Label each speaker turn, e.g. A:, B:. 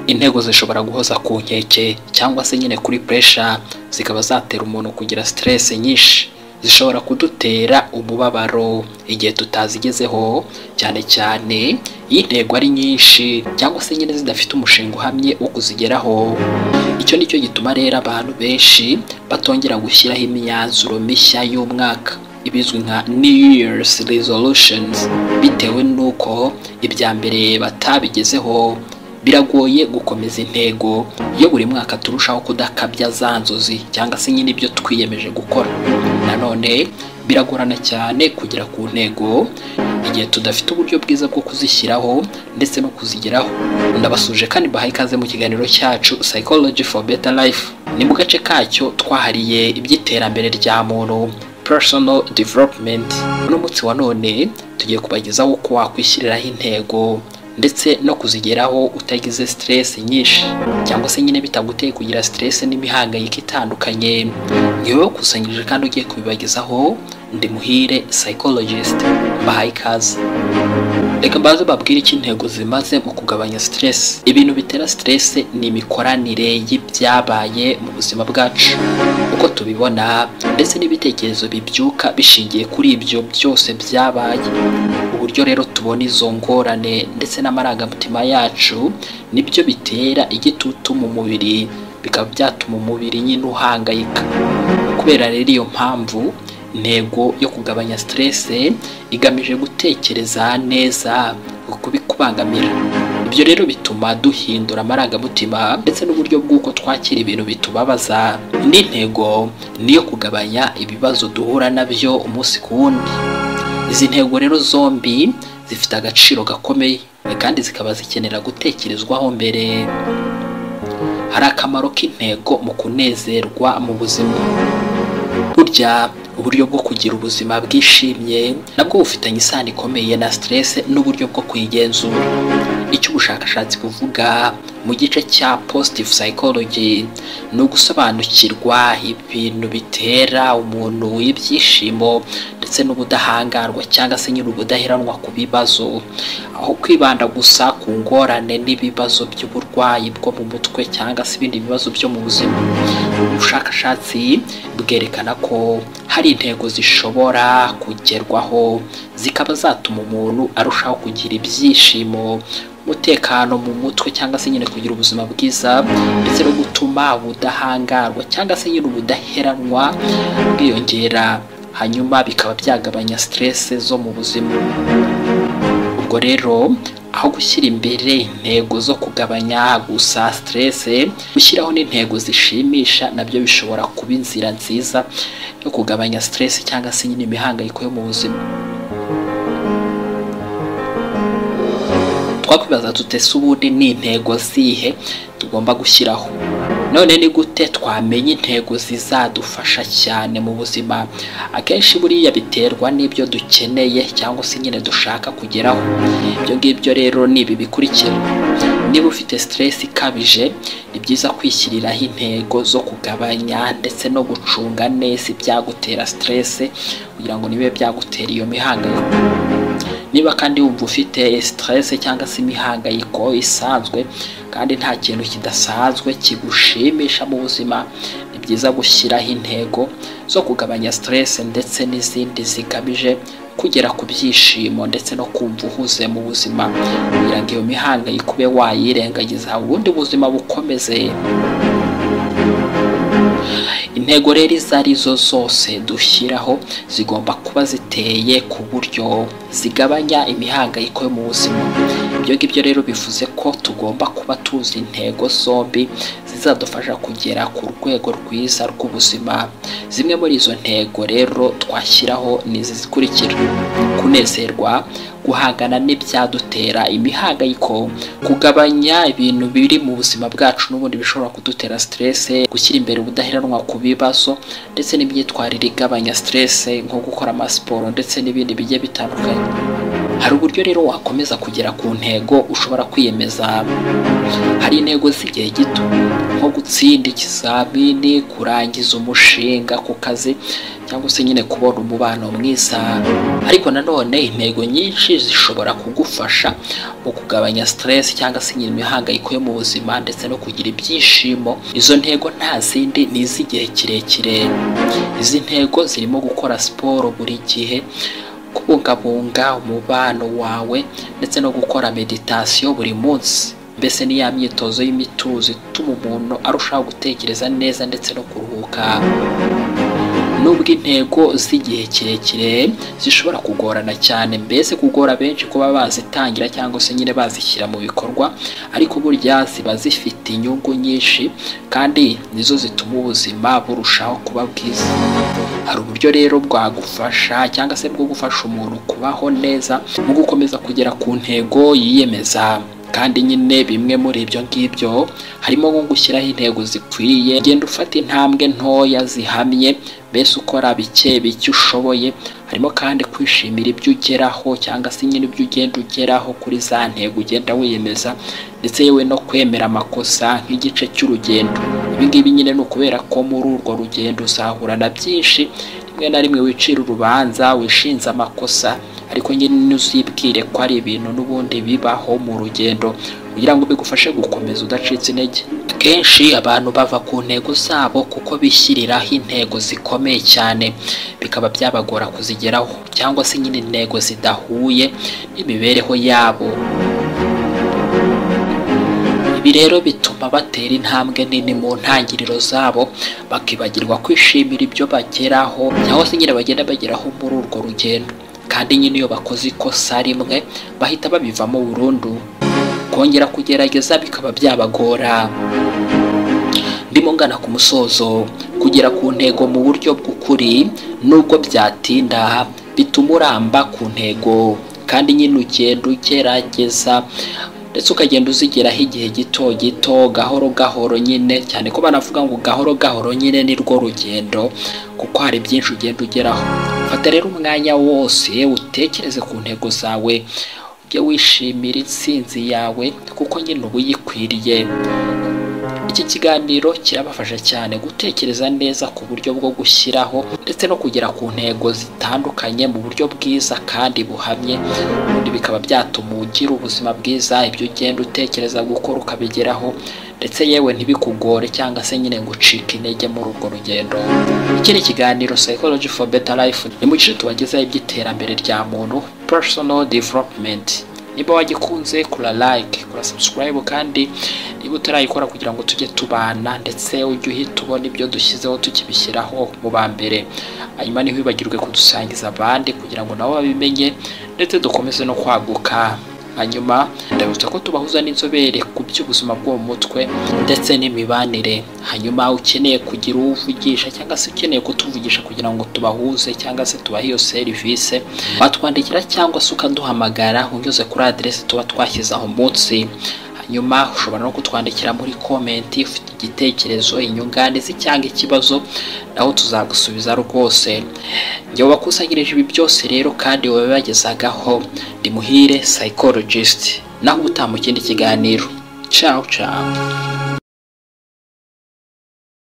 A: intego zishobora guhoza ku nkeke cyangwa se nyine kuri puresha zikaba zatera umuntu kugira siteresi nyinshi zishobora kudutera umubabaro igihe tutazigezeho cyane cyane iyo intego ari nyinshi cyangwa se nyine zidafite umushinga uhamye wo kuzigeraho icyo nicyo gituma rero abantu benshi batongera gushyiraho imyanzuro mishya y'umwaka ibizwi nka new year's resolutions bitewe n'uko ibya mbere batabigezeho biragoye gukomeza intego iyo buri mwaka turushaho kudakabya za nzozi cyangwa se nyine ibyo twiyemeje gukora nanone biragorana cyane kugera ku ntego igihe tudafite uburyo bwiza bwo kuzishyiraho ndetse no kuzigeraho ndabasuje kandi bahaye ikaze mu kiganiro cyacu psychology for better life ni mu gace kacyo twahariye iby'iterambere rya muntu personal development uno munsi wa none tugiye kubagezaho uko wakwishyiriraho intego ndetse no kuzigeraho utagize siteresi nyinshi cyangwa se nyine bitaguteye kugira siteresi n'imihangayiko itandukanye ni wowe wakusanyije kandi ugiye kubibagezaho ndi muhire psychologist bahaye ikaze reka mbaze babwire icyo intego zimaze mu kugabanya siteresi ibintu bitera siteresi ni imikoranire y'ibyabaye mu buzima bwacu uko tubibona ndetse n'ibitekerezo bibyuka bishingiye kuri ibyo byose byabaye uburyo rero tubona izo ngorane ndetse n'amarangamutima yacu nibyo bitera igitutu mu mubiri bikaba byatuma umubiri nyine uhangayika kubera rero iyo mpamvu intego yo kugabanya siteresi igamije gutekereza neza kubikubangamira ibyo rero bituma duhindura amarangamutima ndetse n'uburyo bw'uko twakira ibintu bitubabaza indi ntego niyo kugabanya ibibazo duhura nabyo umunsi ku wundi izi ntego rero zombi zifite agaciro gakomeye kandi zikaba zikenera gutekerezwaho mbere hari akamaro k'intego mu kunezerwa mu buzima burya uburyo bwo kugira ubuzima bwishimye nabwo bufitanye isano ikomeye na siteresi n'uburyo bwo kuyigenzura icyo ubushakashatsi buvuga mu gice cya positive psychology ni ugusobanukirwa ibintu bitera umuntu ibyishimo ndetse n'ubudahangarwa cyangwa se nyine ubudaheranwa ku bibazo aho kwibanda gusa ku ngorane n'ibibazo by'uburwayi bwo mu mutwe cyangwa se ibindi bibazo byo mu buzima ubushakashatsi bwerekana ko hari intego zishobora kugerwaho zikaba zatuma umuntu arushaho kugira ibyishimo umutekano mu mutwe cyangwa se nyine kugira ubuzima bwiza ndetse no gutuma ubudahangarwa cyangwa se nyine ubudaheranwa bwiyongera hanyuma bikaba byagabanya siteresi zo mu buzima ubwo rero aho gushyira imbere intego zo kugabanya gusa siteresi gushyiraho n'intego zishimisha nabyo bishobora kuba inzira nziza yo kugabanya siteresi cyangwa se nyine imihangayiko yo mu buzima twakwibaza tutese ubundi ni intego zihe tugomba gushyiraho none ni gute twamenya intego zizadufasha cyane mu buzima akenshi buriya biterwa n'ibyo dukeneye cyangwa se nyine dushaka kugeraho ibyo ngibyo rero ni ibi bikurikira niba ufite siteresi ikabije ni byiza kwishyiriraho intego zo kugabanya ndetse no gucunga neza ibyagutera siteresi kugira ngo nibe byagutera iyo mihangayiko niba kandi wumva ufite siteresi cyangwa se imihangayiko isanzwe kandi nta kintu kidasanzwe kigushimisha mu buzima ni byiza gushyiraho intego zo kugabanya siteresi ndetse n'izindi zigamije kugera ku byishimo ndetse no kumva uhuze mu buzima kugira ngo iyo mihangayiko ube wayirengagiza ubundi buzima bukomeze intego rero izo arizo zose dushyiraho zigomba kuba ziteye ku buryo zigabanya imihangayiko yo mu buzima ibyo ngibyo rero bivuze ko tugomba kuba tuzi intego zombi zizadufasha kugera ku rwego rwiza rw'ubuzima zimwe muri izo ntego rero twashyiraho ni izi zikurikira kunezerwa guhangana n'ibyadutera imihangayiko kugabanya ibintu biri mu buzima bwacu n'ubundi bishobora kudutera siteresi gushyira imbere ubudaheranwa ku bibazo ndetse n'imyitwarire igabanya siteresi nko gukora amasiporo ndetse n'ibindi bigiye bitandukanye hari uburyo rero wakomeza kugera ku ntego ushobora kwiyemeza hari hari intego z'igihe gito nko gutsinda ikizamini kurangiza umushinga ku kazi cyangwa se nyine kubona umubano mwiza ariko nanone intego nyinshi zishobora kugufasha mu kugabanya stress cyangwa se nyine imihangayiko yo mu buzima ndetse no kugira ibyishimo izo ntego nta zindi ni iz'igihe kirekire izi ntego zirimo gukora siporo buri gihe kubungabunga umubano wawe ndetse no gukora meditasiyo buri munsi mbese ni ya myitozo y'imituzo ituma umuntu arushaho gutekereza neza ndetse no kuruhuka nubwo intego z'igihe kirekire zishobora kugorana cyane mbese kugora benshi kuba bazitangira cyangwa se nyine bazishyira mu bikorwa ariko burya ziba zifite inyungu nyinshi kandi nizo zituma ubuzima burushaho kuba bwiza hari uburyo rero bwagufasha cyangwa se bwo gufasha umuntu kubaho neza mu gukomeza kugera ku ntego yiyemeza kandi nyine bimwe muri ibyo ngibyo harimo nko gushyiraho intego zikwiye genda ufata intambwe ntoya zihamye mbese ukora bike bike ushoboye harimo kandi kwishimira ibyo ugeraho cyangwa se nyine ibyo ugenda ugeraho kuri za ntego ugenda wiyemeza ndetse yewe no kwemera amakosa nk'igice cy'urugendo ibi ngibi nyine ni ukubera ko muri urwo rugendo uzahura na byinshi rimwe na rimwe wicira urubanza wishinze amakosa ariko nyine ntuzibwire ko ari ibintu n'ubundi bibaho mu rugendo kugira ngo bigufashe gukomeza udacitse intege akenshi abantu bava ku ntego zabo kuko bishyiriraho intego zikomeye cyane bikaba byabagora kuzigeraho cyangwa se nyine intego zidahuye n'imibereho yabo ibi rero bituma batera intambwe nini mu ntangiriro zabo bakibagirwa kwishimira ibyo bageraho cyangwa se nyine bagenda bageraho muri urwo rugendo kandi nyine iyo bakoze ikosa rimwe bahita babivamo burundu kongera kugerageza bikaba byabagora ndimo ngana ku musozo kugera ku ntego mu buryo bw'ukuri nubwo byatinda bituma uramba ku ntego kandi nyine ugenda ugerageza ndetse ukagenda uzigeraho igihe gito gito gahoro gahoro nyine cyane ko banavuga ngo gahoro gahoro nyine ni rwo rugendo kuko hari byinshi ugenda ugeraho fata rero umwanya wose utekereze ku ntego zawe ujye wishimira intsinzi yawe kuko nyine uba uyikwiriye iki kiganiro kirabafasha cyane gutekereza neza ku buryo bwo gushyiraho ndetse no kugera ku ntego zitandukanye mu buryo bwiza kandi buhamye ubundi bikaba byatuma ugira ubuzima bwiza ibyo ugenda utekereza gukora ukabigeraho ndetse yewe ntibikugore cyangwa se nyine ngo ucike intege muri urwo rugendo iki ni ikiganiro psychology for better life ni mu gice tubagezaho iby'iterambere rya muntu personal development niba wagikunze kura like kura subscribe kandi niba utarayikora kugira ngo tujye tubana ndetse ujye uhita ubona ibyo dushyizeho tukibishyiraho mu ba mbere hanyuma ntiwibagirwe kudusangiza abandi kugira ngo nabo babimenye ndetse dukomeze no kwaguka hanyuma ndabibutsa ko tubahuza n'inzobere ku by'ubuzima bwo mu mutwe ndetse n'imibanire hanyuma ukeneye kugira uwo uvugisha cyangwa se ukeneye kutuvugisha kugira ngo tubahuze cyangwa se tubahe iyo serivisi watwandikira cyangwa se ukaduhamagara unyuze kuri aderesi tuba twashyize aho munsi hanyuma ushobora no kutwandikira muri komenti ufite igitekerezo inyunganizi cyangwa ikibazo naho tuzagusubiza rwose njyewe wakusanyirije ibi byose rero kandi wowe bagezagaho ndi muhire psychologist naho ubutaha mu kindi kiganiro ciao ciao